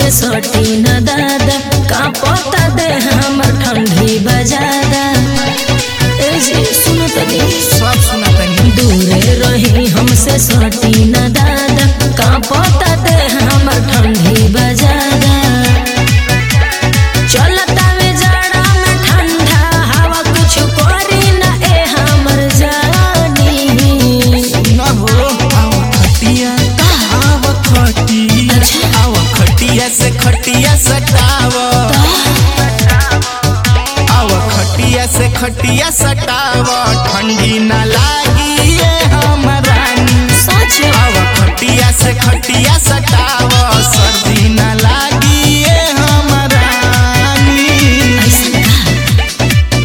सटी न दादा का पता दे हमर ठंडी बजादा ए जी सुनो तनी सब सुना तनी दूरे रही हमसे सटी न दादा का पता दे हमर ठंडी बजादा चलता में जाड़ा में ठंडा हवा कुछ करी न ए हमर जानी न हो आव खटिया आव खटिया आव खटिया से खटिया सटाव आव खटिया से खटिया सटाव ठंडी न लागी ये हमरानी सच आव खटिया से खटिया सटाव सर्दी न लागी ये हमरानी ऐसा का?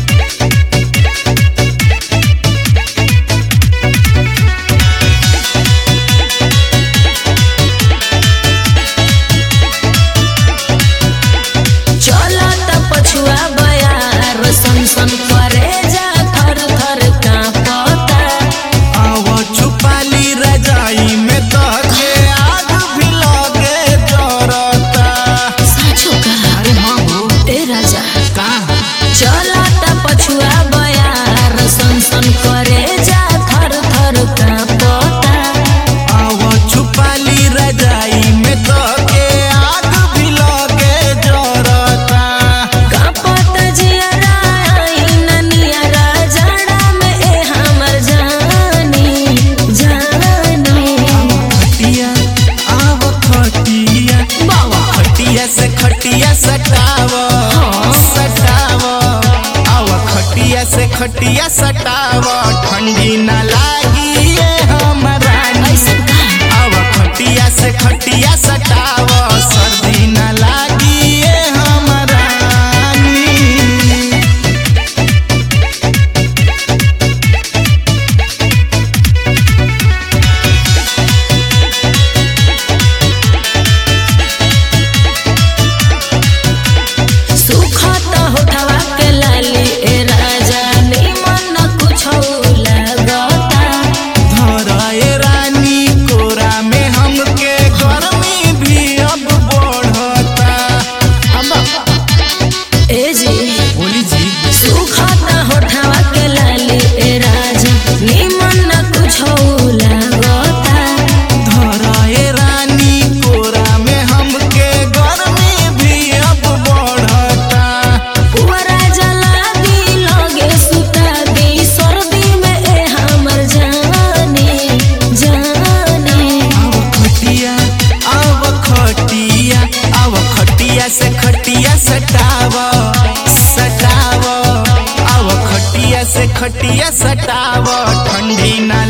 चलत पछुआ बयार सन सन करे जा थर थर कांपता आव छुपाली रजाई में तके आग भी लगे जरता साचो का अरे हाँ हो ए राजा का चलत पछुआ बयार सन सन करे जा थर थर कांपता आव छुपाली रजाई में तके आग भी लगे जरता कांपत जियरा आईना नियरा जाड़ा में ए हमर जानी जानी खटिया आव खटिया बाबा खटिया से खटिया सटाव सटाव आव खटिया से खटिया सटाव ठंडी न लागी ये हमरानी ऐसा का? आव खटिया से खटिया सटाव सर्दी न लागी ये हमरानी सुखत होठवा के लाली ए राजा निमन कुछो लगता धराए रानी कोरा में हमके गर्मी भी अब बढ़ता ए जी बोली जी सुखत होठवा के लाली ए राजा निमन कुछो लगता धराए रानी कोरा में हमके गर्मी भी अब बढ़ता पुअरा जला दी लगे सुता दी सर्दी में ए हमर जाने जाने आव खटिया आव खटिया आव खटिया से खटिया सटाव सटाव आव खटिया से खटिया सटाव ठंडी न